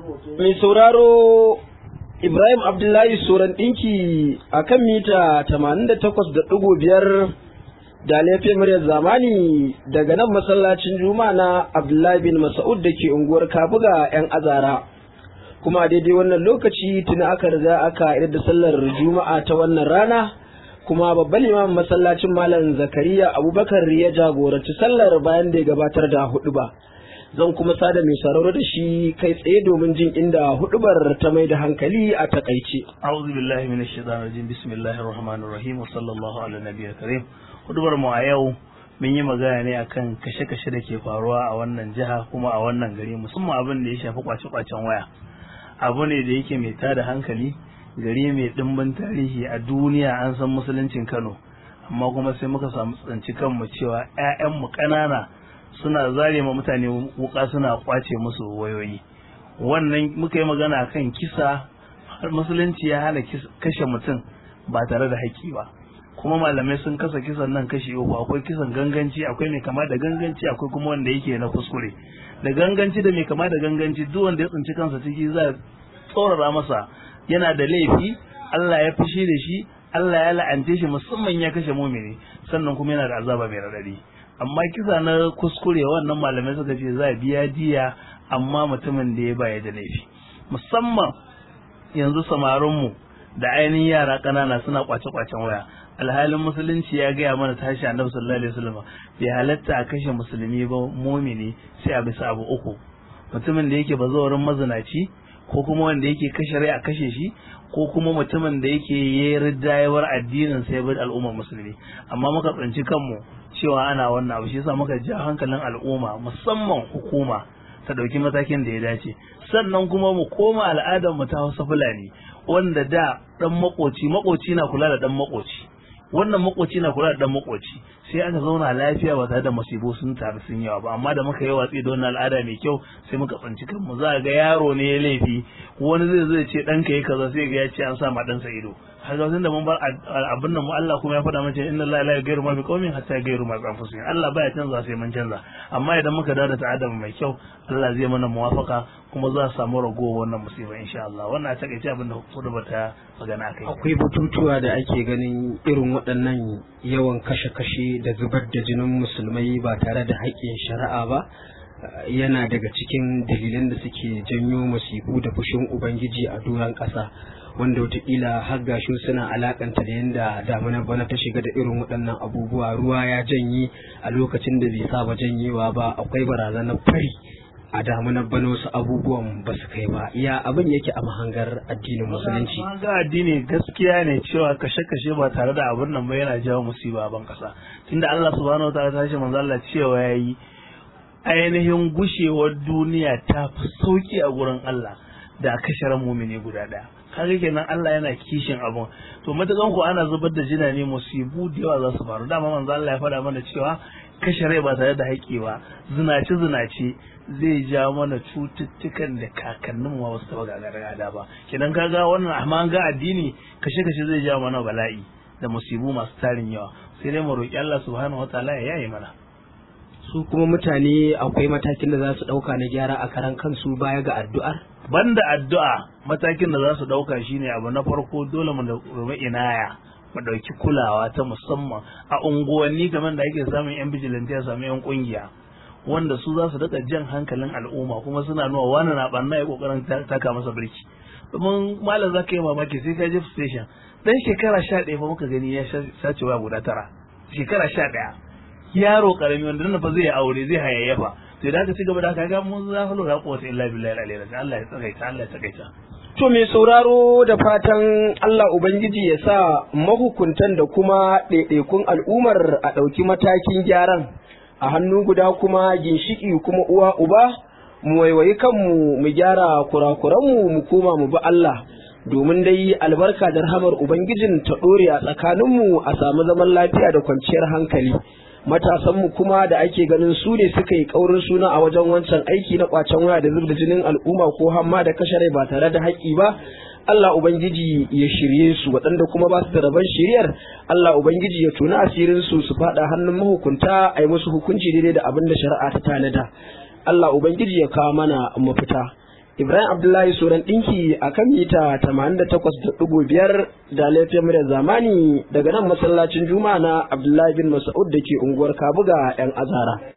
Mai sauraro Ibrahim Abdullahi Soran ɗinki a kan mita 88.5 da laifin muryar zamani daga nan masallacin Juma'a na Abdullahi bin Mas'ud da ke unguwar Kabuga 'yan azara. Kuma a daidai wannan lokaci tuna aka riga aka idar da sallar Juma'a ta wannan rana kuma babban limamin masallacin Malam Zakariya Abubakar ya jagoranci sallar bayan da ya gabatar da hudu ba. zan kuma sada mai sauraro da shi kai tsaye domin jin inda hudubar ta mai da hankali a takaice. A'udhu billahi minash shaitanir rajim bismillahir rahmanir rahim wa sallallahu ala nabiyil karim. Hudubar mu a yau mun yi magana ne akan kashe-kashe da ke faruwa a wannan jiha kuma a wannan gari musamman abin da ya shafi kwace-kwacen waya. Abu ne da yake mai tada hankali gari mai dimbin tarihi a duniya an san musuluncin Kano amma kuma sai muka samu tsanci kanmu cewa 'ya'yanmu ƙanana suna zare ma mutane wuka suna kwace musu wayoyi wannan muka yi magana kan kisa musulunci ya hana kashe mutum ba tare da haƙƙi ba kuma malamai sun kasa kisan nan kashi uku akwai kisan ganganci akwai mai kama da ganganci akwai kuma wanda yake na kuskure da ganganci da mai kama da ganganci duk wanda ya tsinci kansa ciki za a tsorara masa yana da laifi Allah ya fushi da shi Allah ya la'ante shi musamman ya kashe mumini sannan kuma yana da azaba mai radadi amma kisa na kuskure wannan malamai suka ce za a biya diya amma mutumin da ya baya da laifi musamman yanzu samarinmu da ainihin yara ƙanana suna kwace-kwacen waya alhalin musulunci ya gaya mana tashi annabi sallallahu alaihi wasallam bai halatta a kashe musulmi ba mumini sai a bisa abu uku mutumin da yake bazawarin mazinaci ko kuma wanda yake kashe rai a kashe shi ko kuma mutumin da yake yi riddayewar addinin sai bar al'ummar musulmi amma muka tsinci kanmu cewa ana wannan abu shi yasa muka ja hankalin al'umma musamman hukuma ta dauki matakin da ya dace sannan kuma mu koma al'adar mu ta Hausa Fulani wanda da dan makoci makoci na kula da dan makoci wannan makoci na kula da dan makoci sai aka zauna lafiya ba tare da masibo sun taru sun yawa ba amma da muka yi watsi da wannan al'ada mai kyau sai muka tsanci kanmu za ga yaro ne ya laifi wani zai zai ce ɗanka yi kaza sai ga ya ce an sa ma ɗansa ido har ga da mun bar abin nan mu Allah kuma ya faɗa mace inna Allah la yaghayyiru ma biqaumin hatta yaghayyiru ma bi anfusihim Allah baya canza sai mun canza amma idan muka dawo da ta'adama mai kyau Allah zai mana muwafaka kuma za a samu ragowar wannan musiba insha Allah wannan a takaice abin da kudu bata magana kai akwai batutuwa da ake ganin irin waɗannan yawan kashe-kashe da zubar da jinin musulmai ba tare da haƙƙin shari'a ba yana daga cikin dalilan da suke janyo masifu da fushin ubangiji a doron ƙasa wanda wataƙila har gashi suna alakanta da yadda damuna bana ta shiga da irin waɗannan abubuwa ruwa ya janye a lokacin da bai saba janyewa ba akwai barazanar fari a damunar bana wasu abubuwan ba su kai ba ya abin yake a mahangar addinin musulunci mahangar addini gaskiya ne cewa kashe-kashe ba tare da abin nan ba yana jawo musiba a ban kasa tunda Allah subhanahu wataala ta ce manzo Allah cewa yayi ainihin gushewar duniya ta fi sauki a gurin Allah da kashe ran mumini guda daya kaga kenan Allah yana kishin abun to matakan ku ana zubar da jina ne musibu da yawa za su faru dama manzo Allah ya faɗa mana cewa kashe rai ba tare da haƙƙi ba zinace zinace zai ja mana cututtukan da kakannin ma wasu taɓa gagara ba kenan kaga wannan amma ga addini kashe kashe zai ja mana bala'i da musibu masu tarin yawa sai dai mu roƙi Allah subhanahu wataala ya yaye mana su kuma mutane akwai matakin da za su ɗauka na gyara a karan kansu baya ga addu'ar banda addu'a matakin da za su ɗauka shine abu na farko dole mu rumi inaya mu ɗauki kulawa ta musamman a unguwanni kamar da ake samun yan bijilanti a samu yan kungiya wanda su za su daga jan hankalin al'umma kuma suna nuna wani na ɓanna ya ƙoƙarin taka masa birki domin malam za ka yi mamaki sai ka je station dan shekara sha ɗaya fa muka gani ya sace wa guda tara shekara sha ɗaya yaro karami wanda nan fa zai aure zai hayayyafa to da aka ci gaba da haka ga mun za fa lura ko illa billahi alaihi Allah ya tsagaita Allah ya tsagaita to mai sauraro da fatan Allah ubangiji ya sa mahukuntan da kuma ɗaiɗaikun al'ummar a ɗauki matakin gyaran a hannu guda kuma ginshiki kuma uwa uba mu waiwayi kanmu mu gyara kurakuranmu mu koma mu bi Allah domin dai albarka da rahamar ubangijin ta ɗore a tsakaninmu a samu zaman lafiya da kwanciyar hankali matasanmu kuma da ake ganin su ne suka yi ƙaurin suna a wajen wancan aiki na ƙwacen waya da zubda jinin al'umma ko hamma da kashe rai ba tare da haƙƙi ba Allah Ubangiji ya shirye su waɗanda kuma ba su da rabon shiriyar Allah Ubangiji ya tuna asirin su su faɗa hannun mahukunta a yi musu hukunci daidai da abin da shari'a ta tanada Allah Ubangiji ya kawo mana mafita Ibrahim Abdullahi Suran ɗinki a kan mita 88.5 da laifin muryar zamani daga nan masallacin Juma'a na Abdullahi bin Mas'ud da ke unguwar Kabuga 'yan Azara.